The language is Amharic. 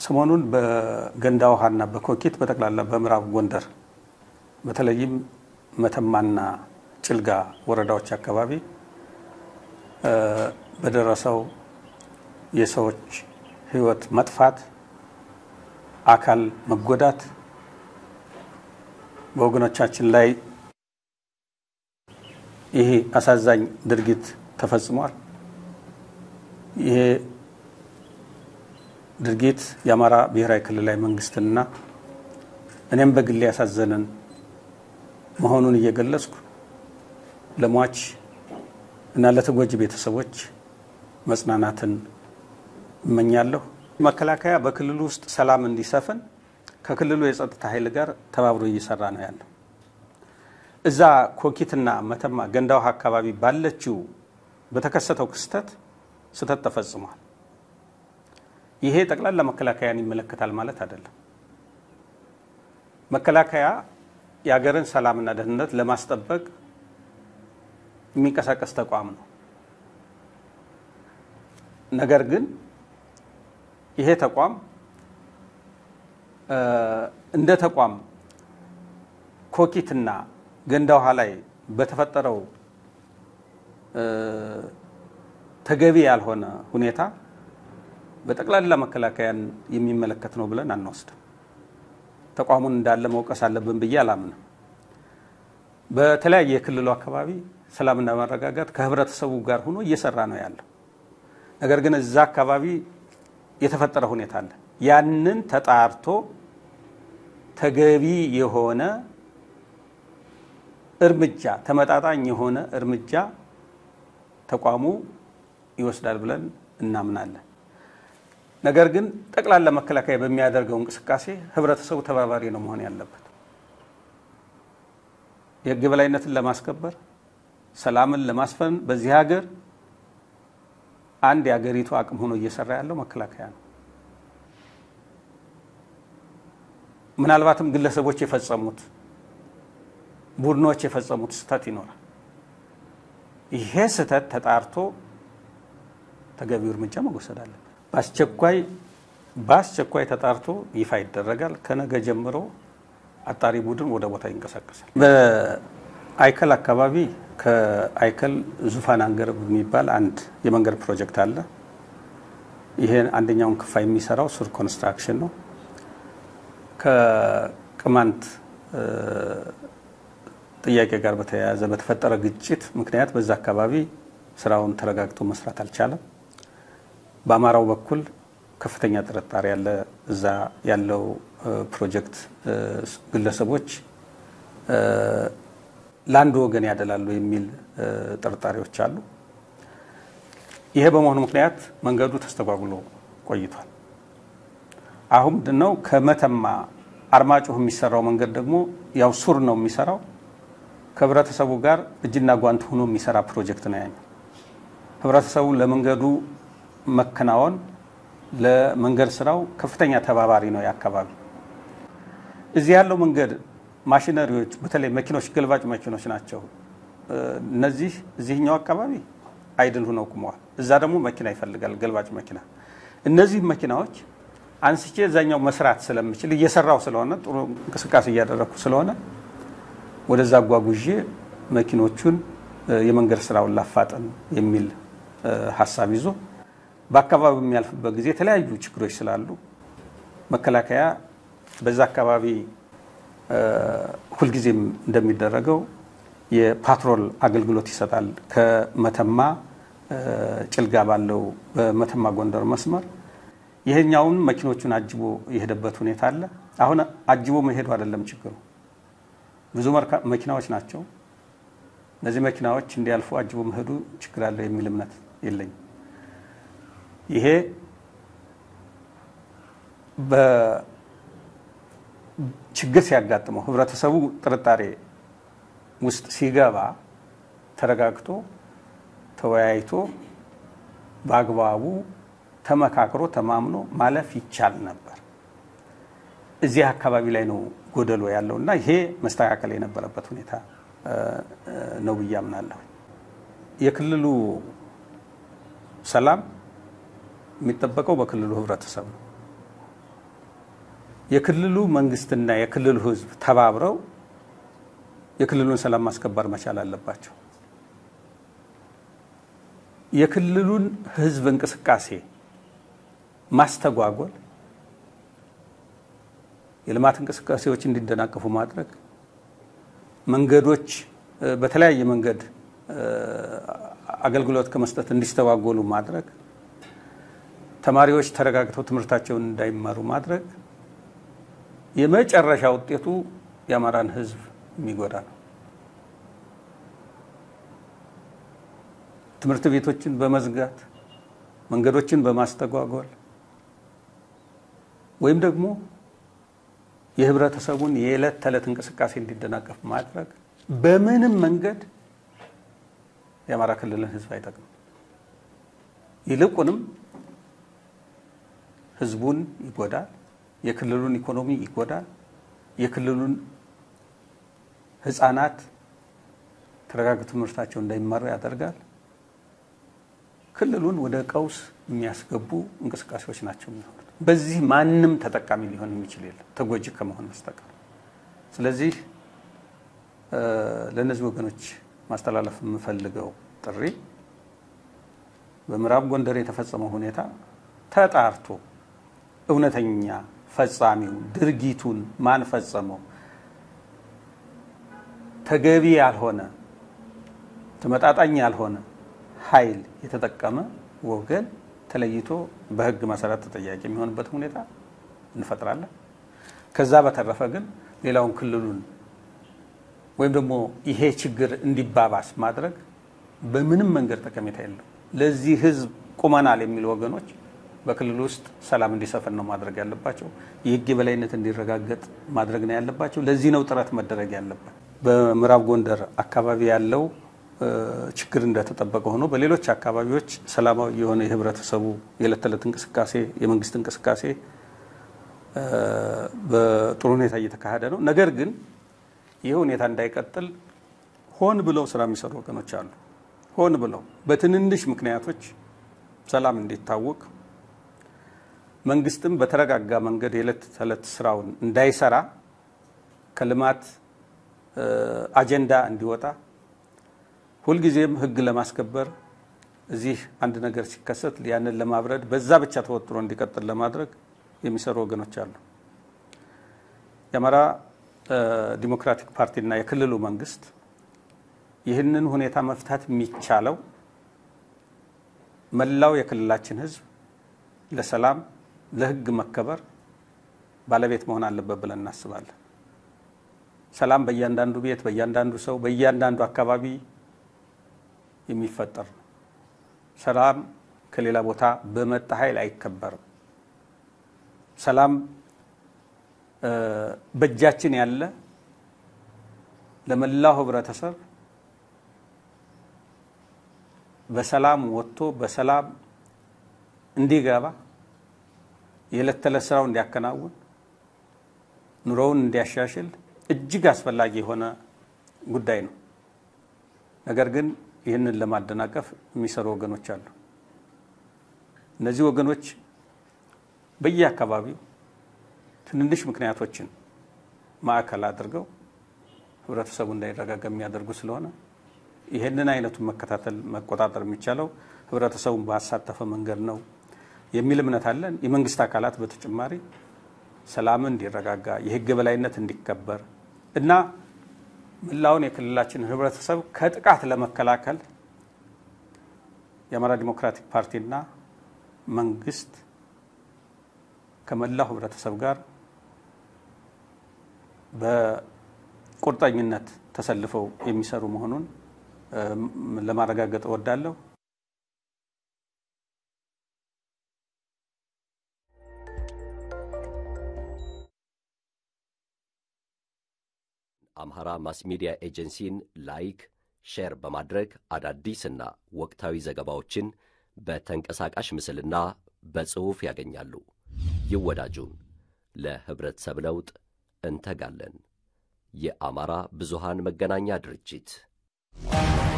ሰሞኑን በገንዳ ውሃና በኮኬት በጠቅላላ በምዕራብ ጎንደር በተለይም መተማና ጭልጋ ወረዳዎች አካባቢ በደረሰው የሰዎች ሕይወት መጥፋት፣ አካል መጎዳት በወገኖቻችን ላይ ይሄ አሳዛኝ ድርጊት ተፈጽሟል። ይሄ ድርጊት የአማራ ብሔራዊ ክልላዊ መንግስትንና እኔም በግሌ ያሳዘንን መሆኑን እየገለጽኩ ለሟች እና ለተጎጂ ቤተሰቦች መጽናናትን እመኛለሁ። መከላከያ በክልሉ ውስጥ ሰላም እንዲሰፍን ከክልሉ የጸጥታ ኃይል ጋር ተባብሮ እየሰራ ነው ያለው። እዛ ኮኪትና መተማ ገንዳ ውሃ አካባቢ ባለችው በተከሰተው ክስተት ስህተት ተፈጽሟል። ይሄ ጠቅላላ መከላከያን ይመለከታል ማለት አይደለም። መከላከያ የሀገርን ሰላምና ደህንነት ለማስጠበቅ የሚንቀሳቀስ ተቋም ነው። ነገር ግን ይሄ ተቋም እንደ ተቋም ኮኪትና ገንዳ ውሃ ላይ በተፈጠረው ተገቢ ያልሆነ ሁኔታ በጠቅላላ መከላከያን የሚመለከት ነው ብለን አንወስድም። ተቋሙን እንዳለ መውቀስ አለብን ብዬ አላምንም። በተለያየ የክልሉ አካባቢ ሰላምና መረጋጋት ከህብረተሰቡ ጋር ሆኖ እየሰራ ነው ያለው። ነገር ግን እዛ አካባቢ የተፈጠረ ሁኔታ አለ። ያንን ተጣርቶ ተገቢ የሆነ እርምጃ ተመጣጣኝ የሆነ እርምጃ ተቋሙ ይወስዳል ብለን እናምናለን። ነገር ግን ጠቅላላ መከላከያ በሚያደርገው እንቅስቃሴ ህብረተሰቡ ተባባሪ ነው መሆን ያለበት። የህግ የበላይነትን ለማስከበር ሰላምን ለማስፈን በዚህ ሀገር አንድ የሀገሪቱ አቅም ሆኖ እየሰራ ያለው መከላከያ ነው። ምናልባትም ግለሰቦች የፈጸሙት ቡድኖች የፈጸሙት ስህተት ይኖራል። ይሄ ስህተት ተጣርቶ ተገቢው እርምጃ መወሰድ አለበት። በአስቸኳይ በአስቸኳይ ተጣርቶ ይፋ ይደረጋል። ከነገ ጀምሮ አጣሪ ቡድን ወደ ቦታ ይንቀሳቀሳል። በአይከል አካባቢ ከአይከል ዙፋን አንገረብ የሚባል አንድ የመንገድ ፕሮጀክት አለ። ይሄን አንደኛውን ክፋይ የሚሰራው ሱር ኮንስትራክሽን ነው። ከቅማንት ጥያቄ ጋር በተያያዘ በተፈጠረ ግጭት ምክንያት በዛ አካባቢ ስራውን ተረጋግቶ መስራት አልቻለም። በአማራው በኩል ከፍተኛ ጥርጣሬ ያለ እዛ ያለው ፕሮጀክት ግለሰቦች ለአንድ ወገን ያደላሉ የሚል ጥርጣሬዎች አሉ። ይሄ በመሆኑ ምክንያት መንገዱ ተስተጓጉሎ ቆይቷል። አሁን ምንድነው ከመተማ አርማጭሆ የሚሰራው መንገድ ደግሞ ያው ሱር ነው የሚሰራው ከህብረተሰቡ ጋር እጅና ጓንት ሆኖ የሚሰራ ፕሮጀክት ነው ያኛው። ህብረተሰቡ ለመንገዱ መከናወን ለመንገድ ስራው ከፍተኛ ተባባሪ ነው። የአካባቢ እዚህ ያለው መንገድ ማሽነሪዎች፣ በተለይ መኪኖች፣ ገልባጭ መኪኖች ናቸው። እነዚህ እዚህኛው አካባቢ አይድል ሆነው ቁመዋል። እዛ ደግሞ መኪና ይፈልጋል፣ ገልባጭ መኪና። እነዚህ መኪናዎች አንስቼ እዛኛው መስራት ስለምችል እየሰራው ስለሆነ ጥሩ እንቅስቃሴ እያደረግኩ ስለሆነ ወደዛ አጓጉዤ መኪኖቹን የመንገድ ስራውን ላፋጠን የሚል ሀሳብ ይዞ በአካባቢው የሚያልፍበት ጊዜ የተለያዩ ችግሮች ስላሉ መከላከያ በዛ አካባቢ ሁልጊዜም እንደሚደረገው የፓትሮል አገልግሎት ይሰጣል። ከመተማ ጭልጋ ባለው በመተማ ጎንደር መስመር ይሄኛውን መኪኖቹን አጅቦ የሄደበት ሁኔታ አለ። አሁን አጅቦ መሄዱ አይደለም ችግሩ፣ ብዙ መኪናዎች ናቸው። እነዚህ መኪናዎች እንዲያልፉ አጅቦ መሄዱ ችግር አለው የሚል እምነት የለኝም። ይሄ ችግር ሲያጋጥመው ህብረተሰቡ ጥርጣሬ ውስጥ ሲገባ ተረጋግቶ ተወያይቶ በአግባቡ ተመካክሮ ተማምኖ ማለፍ ይቻል ነበር። እዚህ አካባቢ ላይ ነው ጎደሎ ያለው እና ይሄ መስተካከል የነበረበት ሁኔታ ነው ብዬ አምናለሁ። የክልሉ ሰላም የሚጠበቀው በክልሉ ህብረተሰብ ነው። የክልሉ መንግስትና የክልሉ ህዝብ ተባብረው የክልሉን ሰላም ማስከበር መቻል አለባቸው። የክልሉን ህዝብ እንቅስቃሴ ማስተጓጎል፣ የልማት እንቅስቃሴዎች እንዲደናቀፉ ማድረግ፣ መንገዶች በተለያየ መንገድ አገልግሎት ከመስጠት እንዲስተጓጎሉ ማድረግ፣ ተማሪዎች ተረጋግተው ትምህርታቸውን እንዳይማሩ ማድረግ የመጨረሻ ውጤቱ የአማራን ህዝብ የሚጎዳ ነው። ትምህርት ቤቶችን በመዝጋት መንገዶችን በማስተጓጎል ወይም ደግሞ የህብረተሰቡን የዕለት ተዕለት እንቅስቃሴ እንዲደናቀፍ ማድረግ በምንም መንገድ የአማራ ክልልን ህዝብ አይጠቅምም። ይልቁንም ህዝቡን ይጎዳል። የክልሉን ኢኮኖሚ ይጎዳል። የክልሉን ህፃናት ተረጋግተው ትምህርታቸው እንዳይማሩ ያደርጋል። ክልሉን ወደ ቀውስ የሚያስገቡ እንቅስቃሴዎች ናቸው የሚሆኑት። በዚህ ማንም ተጠቃሚ ሊሆን የሚችል የለም ተጎጂ ከመሆን በስተቀር። ስለዚህ ለእነዚህ ወገኖች ማስተላለፍ የምፈልገው ጥሪ በምዕራብ ጎንደር የተፈጸመው ሁኔታ ተጣርቶ እውነተኛ ፈጻሚው ድርጊቱን ማን ፈጸመው ተገቢ ያልሆነ ተመጣጣኝ ያልሆነ ኃይል የተጠቀመ ወገን ተለይቶ በህግ መሰረት ተጠያቂ የሚሆንበት ሁኔታ እንፈጥራለን። ከዛ በተረፈ ግን ሌላውን ክልሉን ወይም ደግሞ ይሄ ችግር እንዲባባስ ማድረግ በምንም መንገድ ጠቀሜታ የለው። ለዚህ ህዝብ ቁመናል የሚሉ ወገኖች በክልሉ ውስጥ ሰላም እንዲሰፍን ነው ማድረግ ያለባቸው። የህግ የበላይነት እንዲረጋገጥ ማድረግ ነው ያለባቸው። ለዚህ ነው ጥረት መደረግ ያለበት። በምዕራብ ጎንደር አካባቢ ያለው ችግር እንደተጠበቀ ሆኖ በሌሎች አካባቢዎች ሰላማዊ የሆነ የህብረተሰቡ የዕለት ተዕለት እንቅስቃሴ፣ የመንግስት እንቅስቃሴ በጥሩ ሁኔታ እየተካሄደ ነው። ነገር ግን ይህ ሁኔታ እንዳይቀጥል ሆን ብለው ስራ የሚሰሩ ወገኖች አሉ። ሆን ብለው በትንንሽ ምክንያቶች ሰላም እንዲታወቅ መንግስትም በተረጋጋ መንገድ የዕለት ተዕለት ስራውን እንዳይሰራ ከልማት አጀንዳ እንዲወጣ ሁልጊዜም ህግ ለማስከበር እዚህ አንድ ነገር ሲከሰት ያንን ለማብረድ በዛ ብቻ ተወጥሮ እንዲቀጥል ለማድረግ የሚሰሩ ወገኖች አሉ። የአማራ ዲሞክራቲክ ፓርቲና የክልሉ መንግስት ይህንን ሁኔታ መፍታት የሚቻለው መላው የክልላችን ህዝብ ለሰላም፣ ለህግ መከበር ባለቤት መሆን አለበት ብለን እናስባለን። ሰላም በእያንዳንዱ ቤት፣ በእያንዳንዱ ሰው፣ በእያንዳንዱ አካባቢ የሚፈጠር ነው። ሰላም ከሌላ ቦታ በመጣ ኃይል አይከበርም። ሰላም በእጃችን ያለ ለመላው ህብረተሰብ በሰላም ወጥቶ በሰላም እንዲገባ የዕለት ተዕለት ስራው እንዲያከናውን ኑሮውን እንዲያሻሽል እጅግ አስፈላጊ የሆነ ጉዳይ ነው። ነገር ግን ይህንን ለማደናቀፍ የሚሰሩ ወገኖች አሉ። እነዚህ ወገኖች በየአካባቢው ትንንሽ ምክንያቶችን ማዕከል አድርገው ህብረተሰቡ እንዳይረጋጋ የሚያደርጉ ስለሆነ ይህንን አይነቱን መከታተል መቆጣጠር የሚቻለው ህብረተሰቡን ባሳተፈ መንገድ ነው የሚል እምነት አለን። የመንግስት አካላት በተጨማሪ ሰላምን እንዲረጋጋ የህግ የበላይነት እንዲከበር እና መላውን የክልላችን ህብረተሰብ ከጥቃት ለመከላከል የአማራ ዲሞክራቲክ ፓርቲና መንግስት ከመላው ህብረተሰብ ጋር በቁርጠኝነት ተሰልፈው የሚሰሩ መሆኑን ለማረጋገጥ እወዳለሁ። አምሃራ ማስ ሚዲያ ኤጀንሲን ላይክ፣ ሼር በማድረግ አዳዲስና ወቅታዊ ዘገባዎችን በተንቀሳቃሽ ምስልና በጽሑፍ ያገኛሉ። ይወዳጁን። ለኅብረተሰብ ለውጥ እንተጋለን። የአማራ ብዙሃን መገናኛ ድርጅት